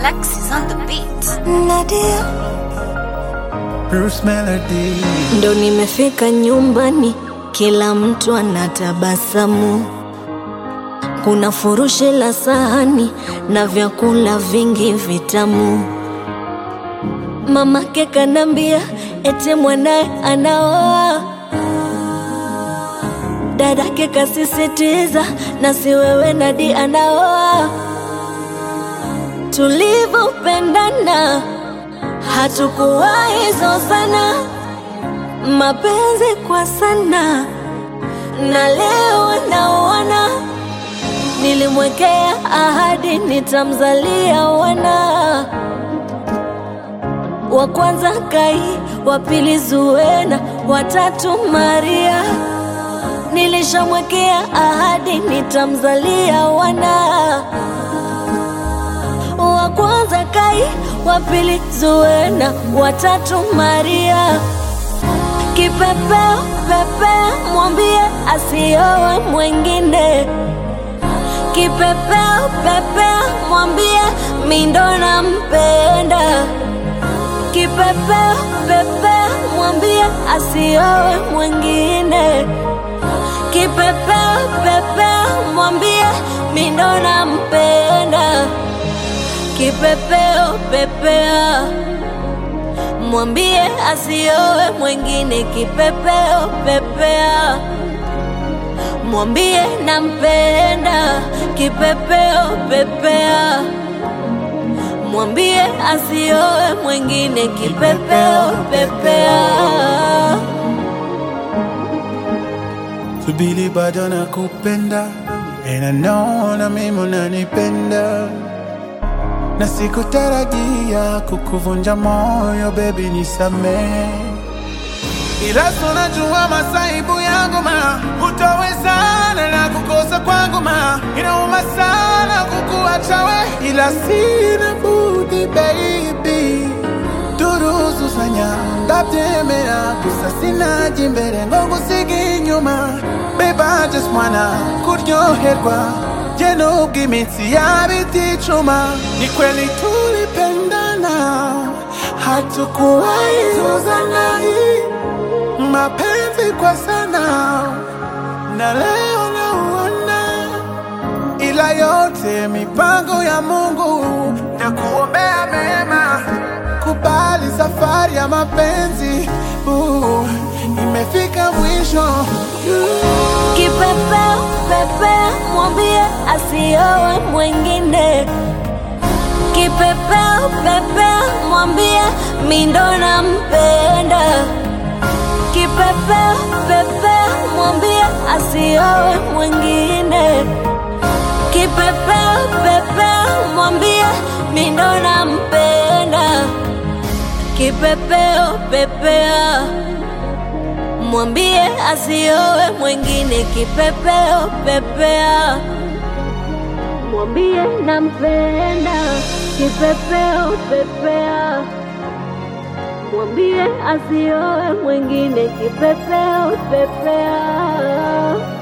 Alexis on the beat. Nadia, Bruce Melody. ndo nimefika nyumbani, kila mtu anatabasamu. Kuna furushi la sahani na vyakula vingi vitamu. Mamake kanambia ete mwanaye anaoa, dadake kasisitiza na si wewe Nadi anaoa. Tulivyopendana hatukuwahi zozana, mapenzi kwa sana, na leo naona nilimwekea ahadi nitamzalia wana wa kwanza Kai, wa pili Zuena, watatu Maria. Nilishamwekea ahadi nitamzalia wana wa kwanza Kai, wa pili Zuena, watatu Maria. Kipepeo pepeo, mwambie asiowe mwengine. Kipepeo pepeo, mwambie mindo nampenda. Kipepeo pepeo, mwambie asiowe mwengine. Kipepeo pepeo, mwambie mindo nampenda. Kipepeo pepea, mwambie asiowe mwengine. Kipepeo pepea, mwambie nampenda. Kipepeo pepea, mwambie asiowe mwengine. Kipepeo pepea. Subiri bado nakupenda and I know na mimi unanipenda na sikutarajia kukuvunja moyo baby, nisamee, ila tunajua masaibu yangu ma, hutawezana na kukosa kwangu ma, inauma sana kukuacha we, ila sina budi baby turuzuzanya ndabyemera gusa sinaje imbere ngo ngusige inyuma babe I just wanna kuryoherwa je nubwo iminsi yaba iticuma ni kweli tulipendana hatukuwahi zozana mapenzi kwa sana na leo nauona ila yote mipango ya Mungu na kuombea mema. Kubali safari ya mapenzi uh, imefika mwisho Kipepeo pepea, mwambie asiowe mwengine. Kipepeo pepea, mwambie mindo nampenda. Kipepeo pepea, mwambie asiowe mwengine. Kipepeo pepea, mwambie mindo nampenda. Kipepeo pepea mwambie asiowe mwengine. Kipepeo pepea, mwambie nampenda. Kipepeo pepea, mwambie asiowe mwengine. Kipepeo pepea.